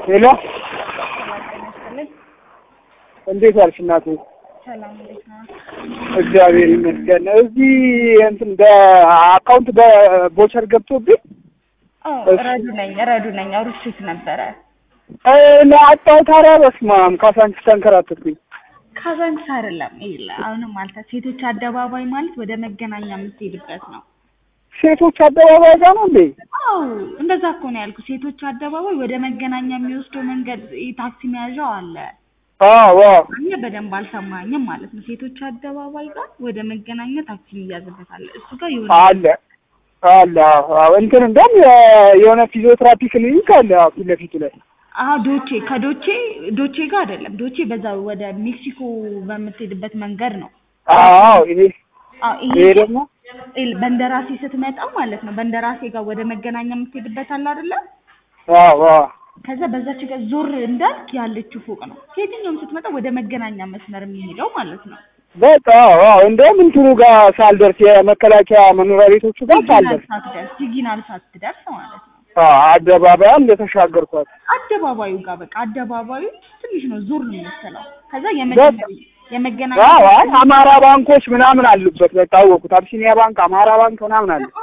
ሄሎ ሰላም ጤና ይስጥልኝ። እንዴት ዋልሽ እናቴ? ሰላም እንዴት ነው? እግዚአብሔር ይመስገን። እዚህ እንትን በአካውንት በቦቸር ገብቶብኝ አዎ ረዱ ነኝ ረዱ ነኝ አውርቼት ነበረ። ለአጣው ታዲያ በስመ አብ ካሳንቺስ ተንከራተትኩኝ። ካዛንቺስ አይደለም ይኸውልህ፣ አሁንም አልተ ሴቶች አደባባይ ማለት ወደ መገናኛ የምትሄድበት ነው። ሴቶች አደባባይ ጋር ነው እንዴ? አዎ እንደዛ እኮ ነው ያልኩት። ሴቶች አደባባይ ወደ መገናኛ የሚወስደው መንገድ ይሄ ታክሲ መያዣው አለ። አዎ አዎ። እኔ በደንብ አልሰማኝም ማለት ነው። ሴቶች አደባባይ ጋር ወደ መገናኛ ታክሲ የሚያዝበት አለ። እሱ ጋር የሆነ አለ አለ። አዎ አዎ። እንትን እንደውም የ- የሆነ ፊዚዮቴራፒ ክሊኒክ አለ አዎ፣ ፊት ለፊቱ ላይ አሀ ዶቼ ከዶቼ ዶቼ ጋር አይደለም። ዶቼ በዛ ወደ ሜክሲኮ በምትሄድበት መንገድ ነው። አዎ። ይሄ አዎ ይሄ ይሄ ደግሞ ይል- በንደራሴ ስትመጣ ማለት ነው። በንደራሴ ጋር ወደ መገናኛ የምትሄድበት አለ አይደለ? አዎ አዎ። ከዛ በዛች ጋር ዞር እንዳልክ ያለችው ፎቅ ነው። ከየትኛውም ስትመጣ ወደ መገናኛ መስመር የሚሄደው ማለት ነው። በቃ አዎ አዎ። እንደውም እንትኑ ጋር ሳልደርስ የመከላከያ መኖሪያ ቤቶቹ ጋር ሲግናል ሳልደርስ ሳትደርስ ሲግናል ሳትደርስ ማለት ነው። አዎ፣ አደባባይ እንደተሻገርኳት አደባባዩ ጋር በቃ አደባባዩ ትንሽ ነው ዞር ነው የምትለው። ከዛ የመገናኛ የመገናኛ አዎ አይ አማራ ባንኮች ምናምን አሉበት። በቃ አወኩት። አብሲኒያ ባንክ፣ አማራ ባንክ ምናምን አለ።